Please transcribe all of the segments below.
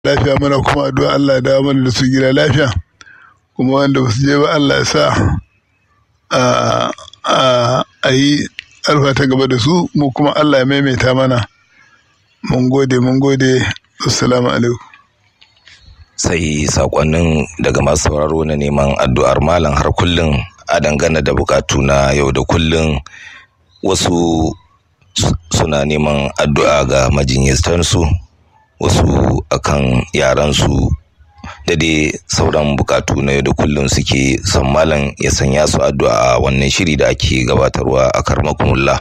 lafiya mana kuma addu'a Allah ya dawo mana da su gida lafiya kuma wanda ba su je ba Allah ya sa a yi alfa ta gaba da su mu kuma Allah ya maimaita mana mun gode mun gode assalamu alaikum sai sakonnin daga masu sauraro na neman addu'ar malam har kullum a dangane da bukatu na yau da kullum wasu suna neman addu'a ga majinyastansu wasu akan yaransu da dai sauran bukatu na yau da kullum suke son malam ya sanya su addu'a a wannan shiri da ake gabatarwa a karmakumullah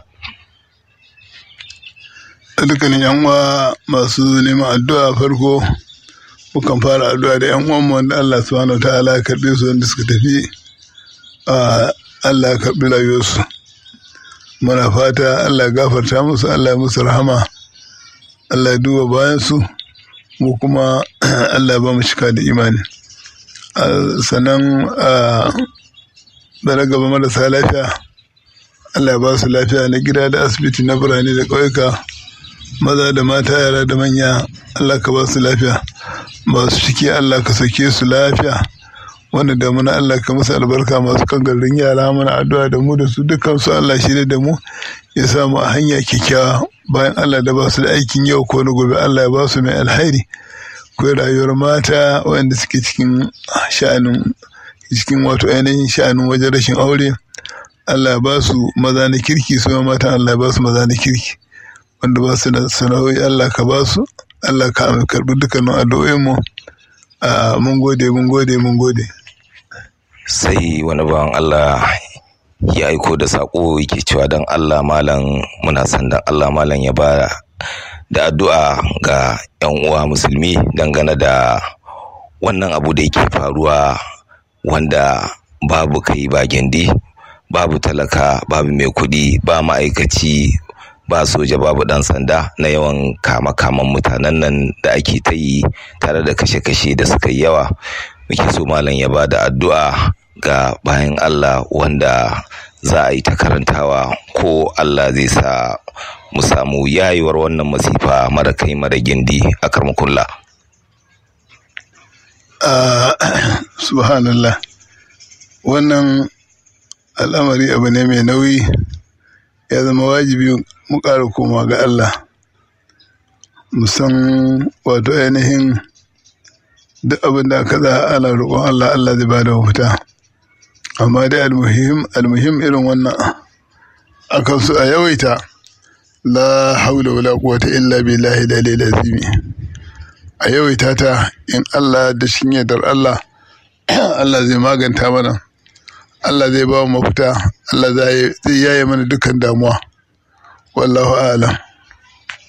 dukkanin yan uwa masu neman addu'a farko mukan fara addu'a da yan uwan wanda Allah subhanahu wa ta'ala ya karbe su wanda suka tafi Allah ya karbi rayuwarsu muna fata Allah ya gafarta musu Allah ya musu rahama Allah ya duba bayan su mu kuma Allah ya ba mu cika da imani sannan da na gaba marasa lafiya Allah ya ba su lafiya na gida da asibiti na birane da ƙauyuka maza da mata yara da manya Allah ka ba su lafiya masu ciki Allah ka sake su lafiya wanda da muna Allah ka musu albarka masu kan garin yara mana addu'a da mu da su dukkan su Allah shi da mu ya samu a hanya kyakkyawa bayan Allah da ba su da aikin yau ko na gobe Allah ya ba su mai alhairi ko rayuwar mata wanda suke cikin sha'anin cikin wato ainihin sha'anin wajen rashin aure Allah ya ba su maza na kirki su ma matan Allah ya ba su maza na kirki wanda ba su da sana'o'i Allah ka ba su Allah ka karbi dukkanin addu'o'in mu mun gode mun gode mun gode sai wani bawan Allah ya aiko da sako yake cewa don Allah malam muna son don Allah malam ya ba da addu'a ga 'yan uwa musulmi dangane da wannan abu da yake faruwa wanda babu kai ba gindi babu talaka babu mai kuɗi ba ma'aikaci ba soja babu ɗan sanda na yawan kama-kaman mutanen nan da ake ta yi tare da kashe-kashe da suka yi yawa muke so malam ya ba da addu'a ga bayan Allah wanda za a yi ta karantawa ko Allah zai sa mu samu yayuwar wannan masifa mara kai mara gindi a karmakulla. subhanallah wannan al'amari abu ne mai nauyi ya zama wajibi mu ƙara koma ga Allah musan wato ainihin duk abin da aka za ana roƙon Allah Allah zai bada mafita amma dai almuhim almuhim irin wannan akan su a yawaita la haula wala quwwata illa billahi dalil azimi a yawaita ta in Allah da shin yardar Allah Allah zai maganta mana Allah zai ba mu mafita Allah zai yaye mana dukkan damuwa wallahu a'lam